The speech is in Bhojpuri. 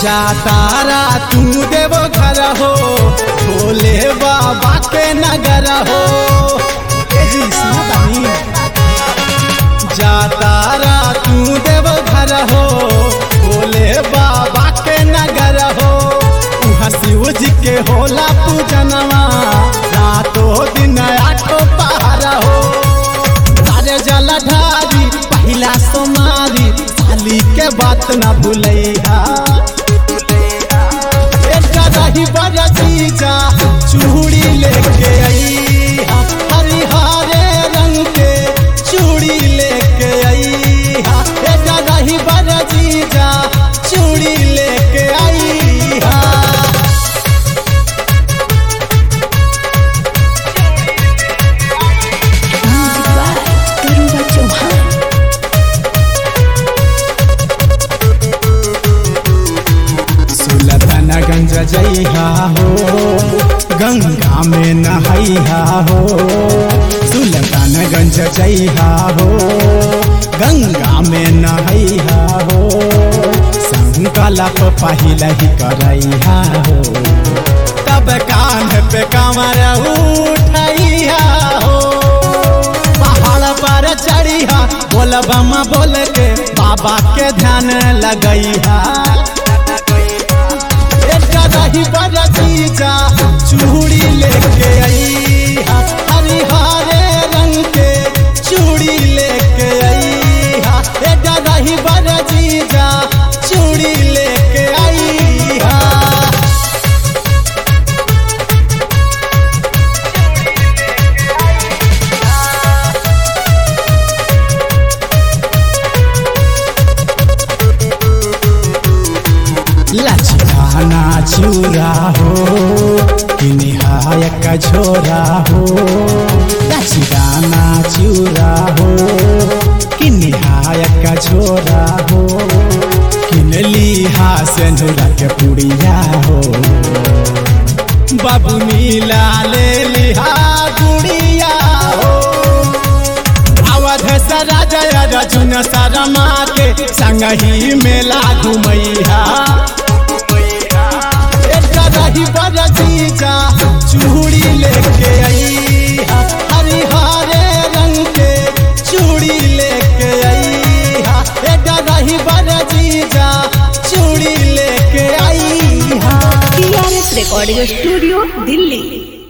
जा तारा तू देव घर हो भोले बाबा के नगर हो ए जी सुना तानी जा तारा तू देव घर हो भोले बाबा के नगर हो उहाँ शिव जी के होला पूजनवा रातो दिन आठो पहाड़ हो तारे जलधारी पहिला सोमारी साली के बात न भूलैहा एकटा रही बड़ जीजा चूड़ी लेके अइहा हरिहरे रंग के चूड़ी लेके अइहा एकटा रही बड़ जीजा चूड़ी लेके अइहा Music by Garuda Chauhan. Sultanganj जइहा हो गंगा में नहैहा हो सुलतानगंज जइहा हो गंगा में नहैहा हो संकल्प पहले ही करैहा हो तब कान पे कमर उठैहा हो पहाड़ पर चढ़िया बोल बम बोल के बाबा के ध्यान लगैहा एकटा रही बड़ जीजा चूड़ी लेके अइहा हरिहरे रंग के चूड़ी लेके अइहा एकटा रही बड़ जीजा चूड़ी लेके अइहा लचकाना चूरा हो कि निहायक झोरा हो लचकाना चूरा हो कि निहायक झोरा हो किनली हासनुरा के पुड़िया हो बाबू नीला ले लिहा गुड़िया हो अवध सरा जय रजुन शर्मा के संग ही मेला घुमैहा एकटा रही बड़ जीजा चूड़ी लेके अइहा हरिहरे रंग के चूड़ी लेके अइहा एकटा रही बड़ जीजा चूड़ी लेके अइहा TRS Recording Studio, Delhi.